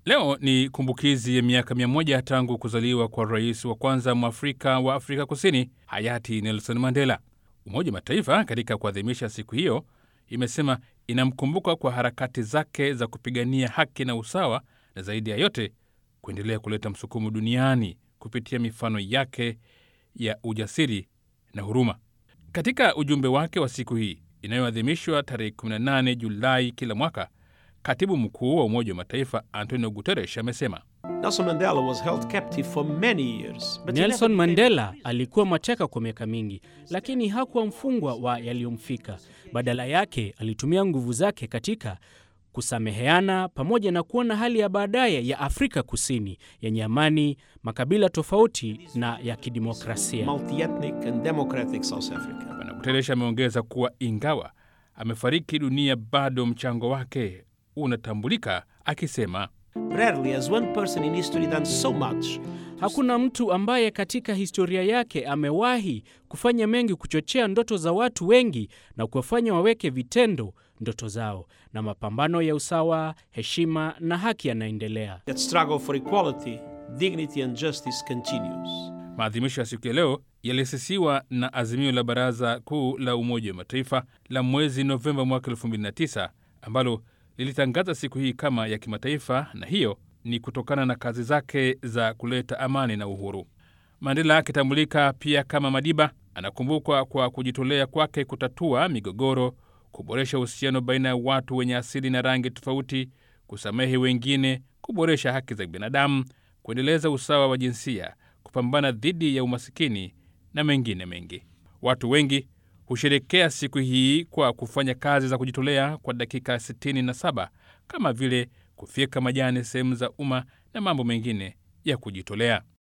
Leo ni kumbukizi ya miaka mia moja tangu kuzaliwa kwa rais wa kwanza mwafrika wa Afrika Kusini, hayati Nelson Mandela. Umoja wa Mataifa katika kuadhimisha siku hiyo imesema inamkumbuka kwa harakati zake za kupigania haki na usawa, na zaidi ya yote kuendelea kuleta msukumo duniani kupitia mifano yake ya ujasiri na huruma. Katika ujumbe wake wa siku hii inayoadhimishwa tarehe 18 Julai kila mwaka, katibu mkuu wa Umoja wa Mataifa Antonio Guterres amesema Nelson Mandela was held captive for many years. But he Nelson never Mandela alikuwa mateka kwa miaka mingi, lakini hakuwa mfungwa wa yaliyomfika. Badala yake alitumia nguvu zake katika kusameheana pamoja na kuona hali ya baadaye ya Afrika Kusini yenye amani, makabila tofauti na ya kidemokrasia. multi-ethnic and democratic South Africa. Bwana Guterres ameongeza kuwa ingawa amefariki dunia, bado mchango wake unatambulika, akisema Rarely has one person in history done so much. Hakuna mtu ambaye katika historia yake amewahi kufanya mengi kuchochea ndoto za watu wengi na kuwafanya waweke vitendo ndoto zao, na mapambano ya usawa, heshima na haki yanaendelea. That struggle for equality, dignity and justice continues. Maadhimisho ya siku ya leo yalisisiwa na azimio la Baraza Kuu la Umoja wa Mataifa la mwezi Novemba mwaka 2009 ambalo lilitangaza siku hii kama ya kimataifa, na hiyo ni kutokana na kazi zake za kuleta amani na uhuru. Mandela akitambulika pia kama Madiba, anakumbukwa kwa kujitolea kwake kutatua migogoro, kuboresha uhusiano baina ya watu wenye asili na rangi tofauti, kusamehe wengine, kuboresha haki za binadamu, kuendeleza usawa wa jinsia, kupambana dhidi ya umasikini na mengine mengi. Watu wengi husherekea siku hii kwa kufanya kazi za kujitolea kwa dakika 67 kama vile kufyeka majani sehemu za umma na mambo mengine ya kujitolea.